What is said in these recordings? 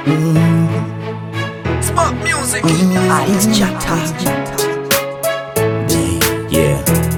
Smart music. Alex Chata. Yeah.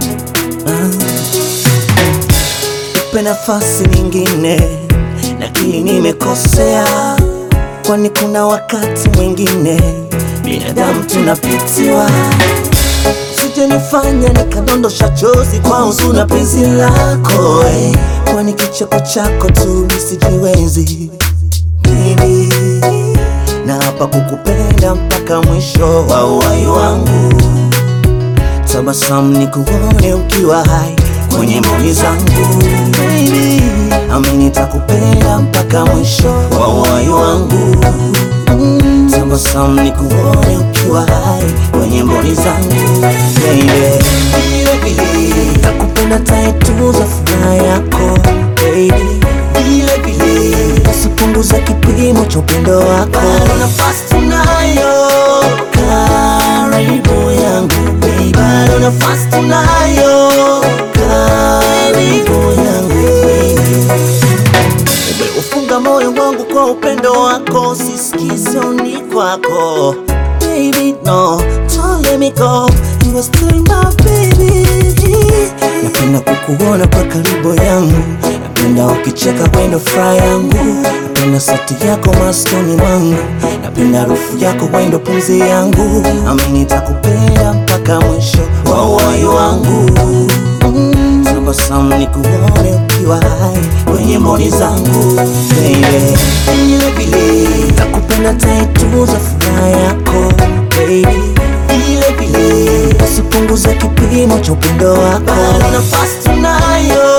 Nipe nafasi nyingine, nakili nimekosea, kwani kuna wakati mwingine binadamu tunapitiwa. Sijanifanya nikadondosha chozi kwa huzuni na penzi lako eh, kwani kicheko chako tu nisijiwezi Baby, na hapa kukupenda mpaka mwisho wa uhai wangu tabasamu nikuone ukiwa hai kwenye mboni zangu Baby, amini nitakupenda mpaka mwisho wa uhai wangu Mm, tabasamu nikuone ukiwa hai kwenye mboni zangu Baby, vile vile nakupenda taituza furaha yako Baby, vile vile usipunguze kipimo cha upendo wako Bado nafasi tunayo karibu yangu baby, bado nafasi tunayo karibu yangu baby. Umeufunga moyo wangu kwa upendo wako, sisikizoni kwako baby, no, don't let me go, you are still my baby. Napenda kukuona kwa karibu yangu, napenda ukicheka wendo furaha yangu, napenda sauti yako maskoni mwangu, napenda harufu yako wendo pumzi yangu, amini nitakupenda mpaka mwisho wa uhai wangu. Mm, tabasamu nikuone ukiwa hai kwenye mboni zangu baby, vile vile nakupenda taituza furaha yako baby, vile vile usipunguze kipimo cha upendo wako, bado nafasi tunayo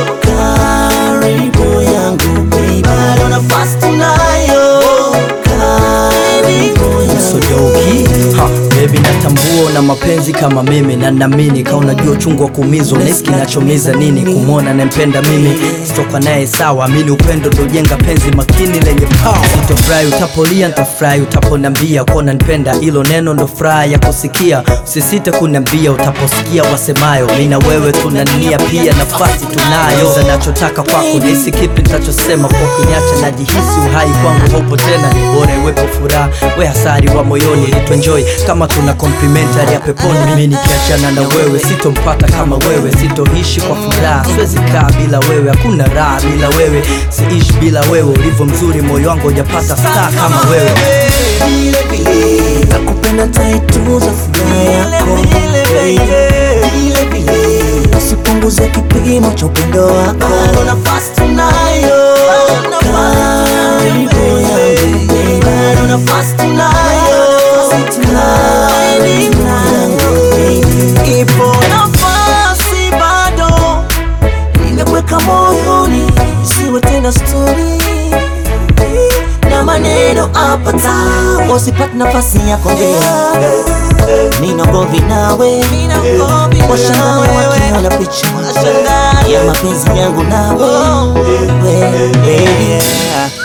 karibu yangu baby, bado nafasi tunayo karibu yangu Sojoki ha, baby natambua na mapenzi kama mimi na naamini ka unajua uchungu wa kuumizwa unahisi kinachomiza nini kumwona nampenda mimi sitoka naye sawa amini upendo ndo jenga penzi makini lenye power sitofurahi utapolia ntafurahi utaponambia kuwa nipenda hilo neno ndo furaha ya kusikia usisite kuniambia utaposikia wasemayo mi na wewe tuna nia pia nafasi tunayo Sasa nachotaka kwako nahisi kipi nitachosema kwa kuniacha najihisi uhai kwangu hopo tena ni bora iwepo furaha we hasari wa moyoni nituenjoy kama tuna complimentary ya peponi mimi nikiachana na wewe sitompata kama wewe sitoishi kwa furaha siwezi kaa bila wewe hakuna raha bila wewe siishi bila wewe ulivyo mzuri moyo wangu hujapata star kama wewe vile vile nakupenda taituza furaha yako baby. vile vile usipunguze kipimo cha upendo wako bado nafasi tunayo karibu yangu baby. bado nafasi tunayo karibu yangu baby. ipo nafasi bado nimekuweka moyoni isiwe tena stori na maneno apata wasipate nafasi ya kuongea nina govi nawe washangae wakiona picha ya mapenzi yangu nawe Wewe, yeah.